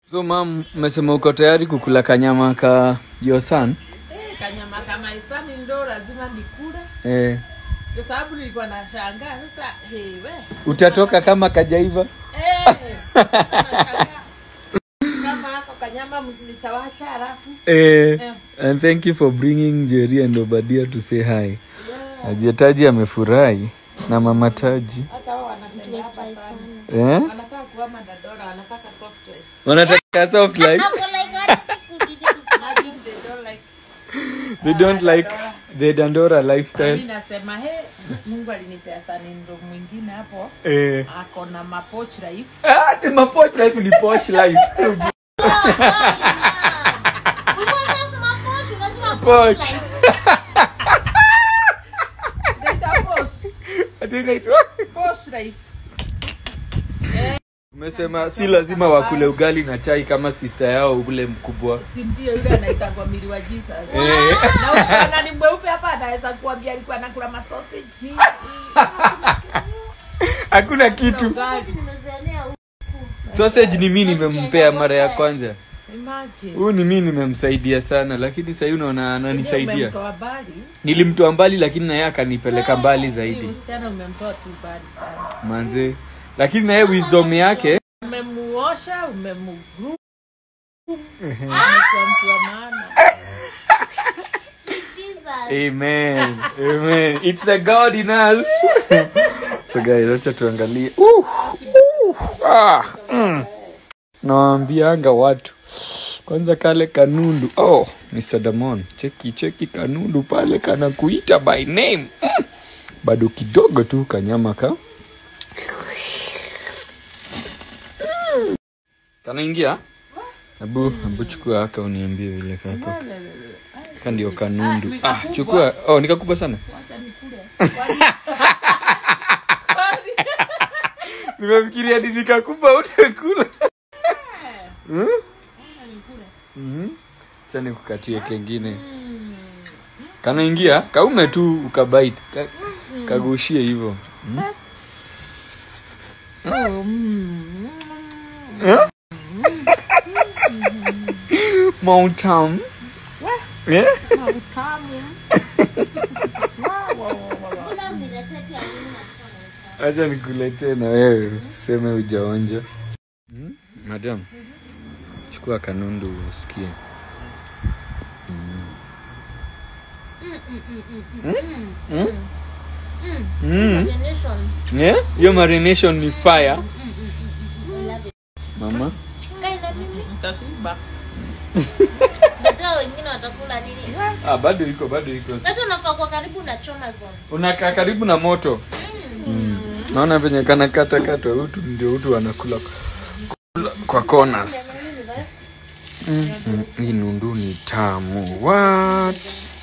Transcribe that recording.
So mam, umesema uko tayari kukula kanyama ka your son? Eh, kanyama kama isani ndo lazima nikule Eh, kwa sababu nilikuwa nashangaa sasa hewe utatoka kama kajaiva? Eh, nashangaa. kama hako kanyama nitawacha halafu Eh, Eh. and thank you for bringing Jerry and Obadia to say hi. Ajia Taji amefurahi na mama Taji. hata wao wanapenda hapa sana Eh? wanataka kuwa madadora wanataka software Wanataka soft life. Imagine they don't like They don't like the Dandora mimi lifestyle. nasema he Mungu alinipea sani ndo mwingine hapo Eh. ako na mapoch life Ah, the mapoch life ni posh life. Poch. Inaitwa posh Ati inaitwa- posh life Umesema si lazima wakule ugali na chai kama sister yao ule mkubwa. si ndio yule anaitangwa mili wa Jesus Eh. na ukiona ni mweupe hapa anaweza kuambia alikuwa anakula masausage ni Hakuna kitu. ugali Sausage ni mimi nimempea mara ya kwanza. imagine Huyu ni mimi nimemsaidia sana lakini sasa unaona ananisaidia. umemtoa mbali Nilimtoa mbali lakini na yeye akanipeleka mbali Huyu zaidi. msichana umemtoa tu mbali sana Manze. Lakini na yeye wisdom yake umemuosha umemugru amekuwa mtu wa maana Amen. Amen. It's the God in us. so guys, acha tuangalie. Uh, uh, ah, mm. Nawaambianga watu kwanza kale kanundu. Oh, Mr. Damon, cheki cheki kanundu pale kana kuita by name. Mm. Bado kidogo tu kanyama ka. Mm. Kanaingia? Abu, abu chukua aka uniambie vile kako. Ka ndio kanundu. Ah, chukua. Oh, nikakupa sana. Nimefikiria ni nikakupa utakula. Hmm? Mhm. Acha nikukatie kengine. Kanaingia, kaume tu ukabaiti. Ka, kagushie hivyo. Hmm? Eh? Mountain. Yeah? Acha nikuletee na wewe useme ujaonja. Hmm? Madam, chukua kanundu usikie. Mm. Yeah? Hiyo marination ni fire. Mama, mtashiba wengine watakula nini ah, bado iko bado iko. hata unafaa kuwa karibu na choma zone Unakaa karibu na moto. Mm. Naona venye kana kata kata utu ndio utu wanakula kula kwa corners. Mm. Mm. Hii nundu ni tamu. What?